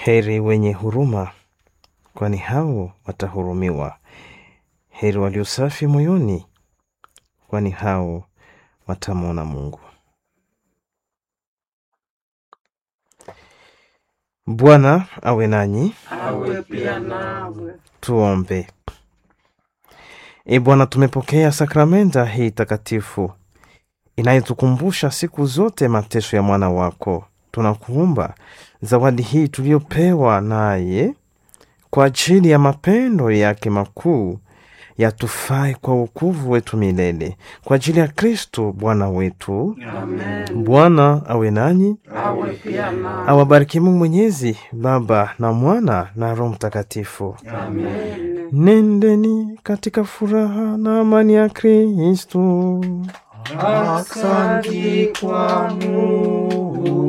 Heri wenye huruma, kwani hao watahurumiwa. Heri walio safi moyoni, kwani hao watamwona Mungu. Bwana awe nanyi. awe pia nawe. Tuombe. E Bwana, tumepokea sakramenta hii takatifu inayotukumbusha siku zote mateso ya mwana wako. Tunakuomba zawadi hii tuliyopewa naye kwa ajili ya mapendo yake makuu yatufae kwa wokovu wetu milele, kwa ajili ya Kristo Bwana wetu. Amen. Bwana awe nanyi, Awe pia nawe. awabariki Mungu Mwenyezi, Baba na Mwana na Roho Mtakatifu. Amen. Nendeni katika furaha na amani ya Kristo. Asante kwa Mungu.